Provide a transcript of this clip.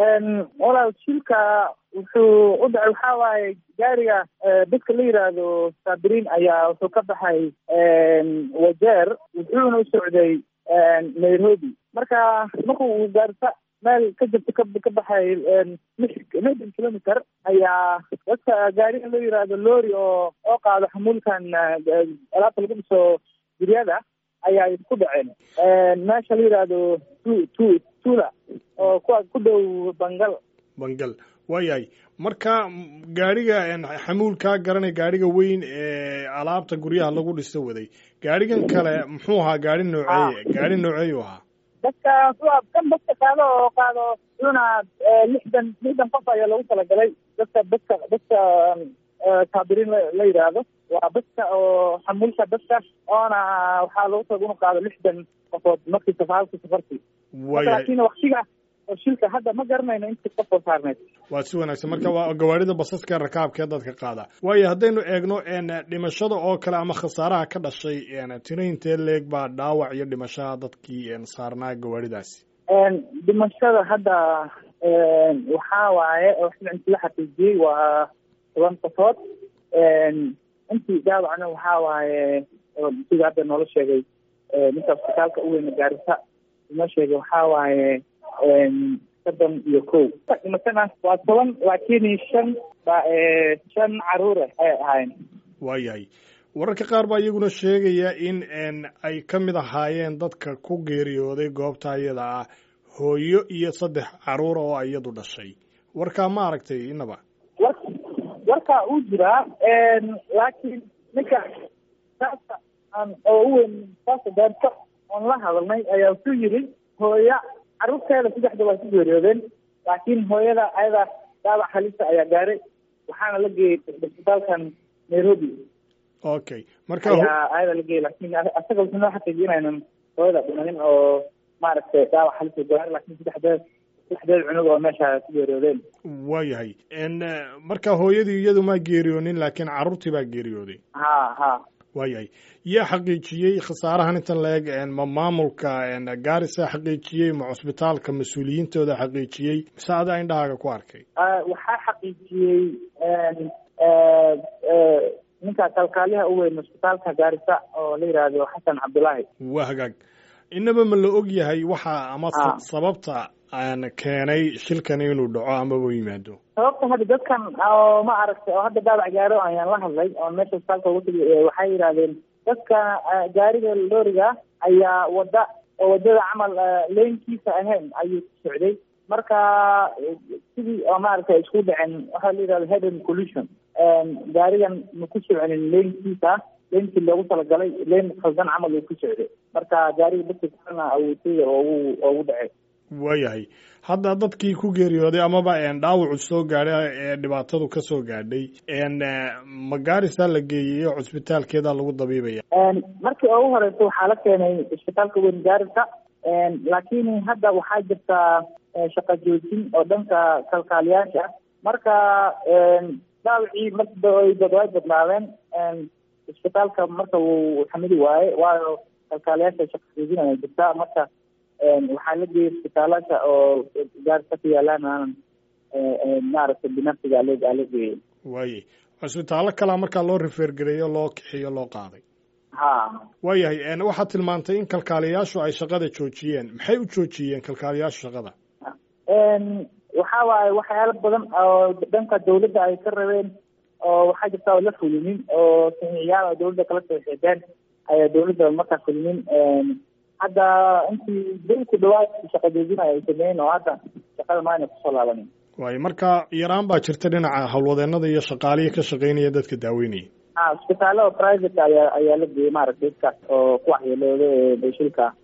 walaal shilka wuxuu u dhacay waxaa waaye gaariga dadka la yidhaahdo saabiriin ayaa wuxuu ka baxay wajeer wuxuuna u socday nairobi marka marku uu gaarta meel ka jirta ka ka baxay lixdan kilometer ayaa dadka gaariga loo yidhaahdo lori oo oo qaado xamuulkan alaabta lagu dhiso guryada ayaa ku dhaceen meesha la yidhaahdo tu tu tula oo kuwa ku dhow bangal bangal waayahay marka gaariga xamuulkaa garanay gaariga weyn ee alaabta guryaha lagu dhiso waday gaarigan kale muxuu ahaa gaari nooceeye gaari nooceeyu ahaa dadka kan dadka qaado oo qaado una lixdan lixdan qof ayaa lagu talagalay dadka dadka dadka saabiriin la yidhaahdo waa dadka oo xamuulka dadka oona waxaa lagu taga inu qaado lixdan qofood markii safaalka safarkii laakiin waktiga oo shilka hadda ma garanayno intii qof oo saarneyd waa si wanaagsan marka waa gawaarida basaska rakaabkee dadka qaada waayo haddaynu eegno dhimashada oo kale ama khasaaraha ka dhashay tiraintee leeg baa dhaawac iyo dhimashaha dadkii saarnaa gawaaridaasi dhimashada hadda waxaa waaye inti la xaqiijiyey waa toban qofood intii dhaawacna waxaa waaye sida hadda noola sheegay ninka isbitaalka u weyna gaarisa inoo sheegay waxaa waaye soddon iyo kow dhimatana waa toban laakiin shan ba shan caruure ayay ahaayeen waayahay wararka qaar baa iyaguna sheegaya in ay ka mid ahaayeen dadka ku geeriyooday goobta iyada ah hooyo iyo saddex caruur oo iyadu dhashay warkaa ma aragtay inaba war warkaa uu jiraa laakiin ninka saasa aan oo u weyn saasa gaarta oon la hadalnay ayaa wuxuu yidhi hooya carruurteeda saddexda waa ku geeriyoodeen laakiin hooyada ayada dhaawac halisa ayaa gaaray waxaana la geeyey isbitaalkan nairobi okay marka ayaa ayada la geeyey laakiin asaga wuxuu noo xaqiijiyay inaynan hooyada dhimanin oo maaragtay dhaawac halisa gaaray laakiin saddexdeed saddexdeed cunug oo meesha ku geeriyoodeen waayahay marka hooyadii iyadu maa geeriyoonin laakiin carruurtii baa geeriyooday ha ha waayahay yaa xaqiijiyey khasaarahan intan la-eg ma maamulka gaarisa xaqiijiyey ma cusbitaalka mas-uuliyiintooda xaqiijiyey mise adaa indhahaaga ku arkay waxaa xaqiijiyey ninka kalkaaliyaha u weyn cusbitaalka gaarisa oo la yidhaahdo xasan cabdullaahi waa hagaag inaba ma la og yahay waxa ama sababta keenay shilkani inuu dhaco amaba u yimaado sababta hadda dadkan oo ma aragtay oo hadda dhaawac gaaro ayaan la hadlay oo meesha isbitaalka ugu tagay waxay yidhahdeen dadka gaariga looriga ayaa wada oo wadada camal leynkiisa ahayn ayuu ku socday marka sidii oo maaragtay isku dhacen waxaa la yidhahda headen collusion gaarigan ma ku soconin leynkiisa leynkii loogu talagalay leyn khaldan camal uu ku socday marka gaariga dadka kalena awoodtaya oogu oogu dhacay waayahay hadda dadkii ku geeriyooday amaba dhaawacu soo gaadhay ee dhibaatadu ka soo gaadhay ma gaarisa la geeyey oo cusbitaalkeeda lagu dabiibaya markii ugu horeysa waxaa la keenay isbitaalka weyn gaarisa laakiin hadda waxaa jirtaa shaqa joojin oo dhanka kalkaaliyaasha marka dhaawacii markay way badnaadeen isbitaalka marka wuu xamidi waaye waayo kalkaaliyaasha shaqa joojin ayaa jirtaa marka waxaa la geeyay isbitaalasha oo gaarisa ku yaalaan aanan maaragtay binafsiga ala ala geeyay waayay cusbitaallo kalaa markaa loo rifeergareeyo loo kixiyo loo qaaday ha waayahay waxaad tilmaantay in kalkaaliyaashu ay shaqada joojiyeen maxay u joojiyeen kalkaaliyaashu shaqada waxaa waaye waxyaalo badan oo dhanka dawladda ay ka rabeen oo waxaa jirta oo la fulinin oo saxiixyaal oo dawladda kala soo xeedeen ayaa dawladda markaa fulinin hadda intii bil ku dhawaad shaqa joojinaya ay sameeyeen oo hadda shaqada maayna kusoo laabanin waayo marka yaraan baa jirta dhinaca howlwadeenada iyo shaqaalihii ka shaqaynaya dadka daaweynaya ha isbitaalada private ayaa ayaa la geeyey maaragtay dadkaas oo ku waxyeelooda ee shilka